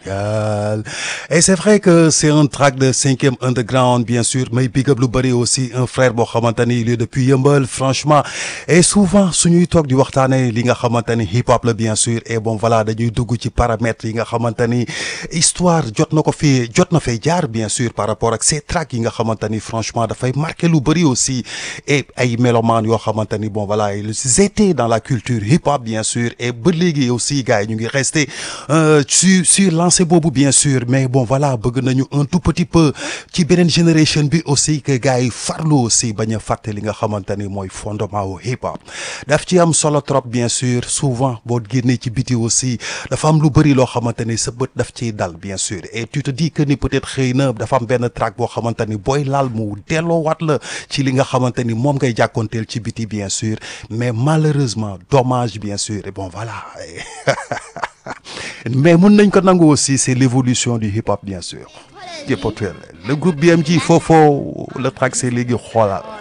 Sénégal et c'est vrai que c'est un track de cinquième underground bien sûr mais big up lu bëri aussi un frère boo xamante ni il est depuis yëmbal franchement et souvent suñuy toog di waxtaanee li nga xamante ni hip hop la bien sûr et bon voilà dañuy dugg ci paramètres yi nga xamante ni histoire jot na ko fi jot na fay jaar bien sûr par rapport ak ces tracks yi nga xamante ni franchement dafay marqué lu bëri aussi et ay mélomanes yoo xamante ni bon voilà ils étaient dans la culture hip hop bien sûr et ba léegi aussi gars yi ñu ngi resté euh, sur sur lancé boobu bien sûr mais bon voilà bëgg nañu un tout petit peu ci beneen génération bi aussi que gars yi farlu aussi bañ a fàtte li nga xamante ni mooy fondement wu hip hop daf ci am solo trop bien sûr souvent boo génnee ci biti aussi dafa am lu bëri loo xamante ni sa bët daf ciy dal bien sûr et tu te dis que ni peut-être xëy na dafa am benn track boo xamante ni booy laal mu delloowaat la ci li nga xamante ni moom ngay jàkkoonteel ci biti bien sûr mais malheureusement dommage bien sûr et bon voilà mais mun nañ ko nangu aussi c'est l'évolution du hip hop bien sûr. le groupe BMG Fofo le track c'est léegi xoolal